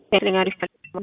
ያለኝ አሪፍ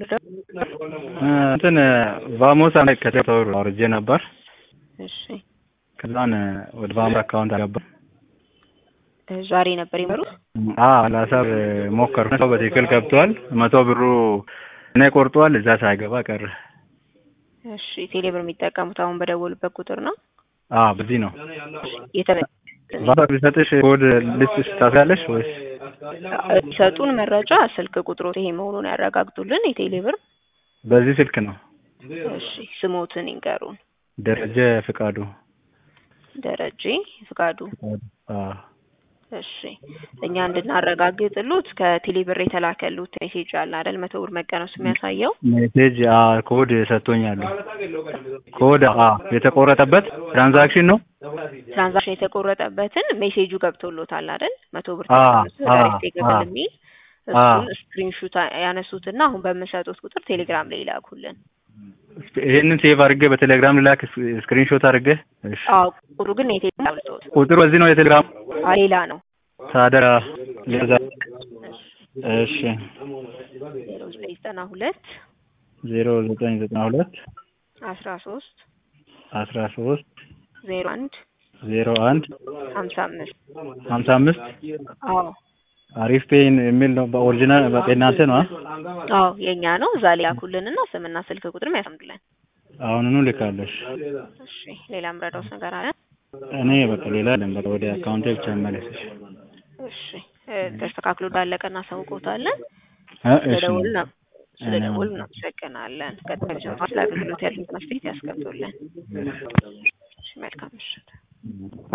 እንትን ቫሞስ አንድ ከተሰሩ አውርጄ ነበር። እሺ ከዛን ወደ ቫሞስ አካውንት አገባ። ዛሬ ነበር የመሩት። አዎ ላሳብ ሞከርኩ። ሰው በትክክል ገብቷል። መቶ ብሩ እኔ ቆርጧል። እዛ ሳይገባ ቀረ። እሺ ቴሌብር የሚጠቀሙት አሁን በደወሉበት ቁጥር ነው። አዎ በዚህ ነው። የተመ ቫሞስ ቢሰጥሽ ኮድ ልስጥሽ ታስያለሽ ወይስ ሰጡን መረጃ ስልክ ቁጥሮት ይሄ መሆኑን ያረጋግጡልን። የቴሌብር በዚህ ስልክ ነው? እሺ ስሞትን ይንገሩን። ደረጀ ፍቃዱ። ደረጀ ፍቃዱ። አዎ እሺ እኛ እንድናረጋግጥሉት ከቴሌብር የተላከሉት ሜሴጅ አለ አይደል? መቶ ብር መቀነሱ የሚያሳየው ሜሴጅ ኮድ ሰጥቶኛል። ኮድ የተቆረጠበት ትራንዛክሽን ነው። ትራንዛክሽን የተቆረጠበትን ሜሴጁ ገብቶሎታል አይደል? መቶ ብር አ ተቀንሶ አ ዳይሬክት የገብል አ የሚል አ እሱን ስክሪንሹት ያነሱትና አሁን በምሰጡት ቁጥር ቴሌግራም ላይ ይላኩልን። ይሄንን ሴቭ አድርጌ በቴሌግራም ልላክ ስክሪንሾት አድርጌ። እሺ አዎ ቁጥሩ ግን የቴሌግራም አውልቶት ቁጥሩ በዚህ ነው የቴሌግራም አ ሌላ ነው። ታዲያ ለዛ እሺ ዜሮ ዘጠኝ ዘጠና ሁለት ዜሮ ዘጠኝ ዘጠና ሁለት አስራ ሶስት አስራ ሶስት ዜሮ አንድ ዜሮ አንድ ሀምሳ አምስት ሀምሳ አምስት አዎ አሪፍ ፔይን የሚል ነው። በኦሪጂናል በእናንተ ነው? አዎ የእኛ ነው። እዛ ላይ ያኩልንና ስምና ስልክ ቁጥርም ያሰምዱልን። አሁኑኑ ልካለሽ። እሺ ሌላ ምረዳውስ ነገር አለ? እኔ በቃ ሌላ አይደለም። በቃ ወደ አካውንቴ ብቻ መለስሽ። እሺ እ ተስተካክሎ እንዳለቀ እናሳውቅዎታለን። እ እሺ ስለደወሉ ነው ስለደወሉ እናመሰግናለን። ቀጣይ ስለ አገልግሎት ያሉትን አስተያየት ያስቀምጡልን። እሺ መልካም ምሽት።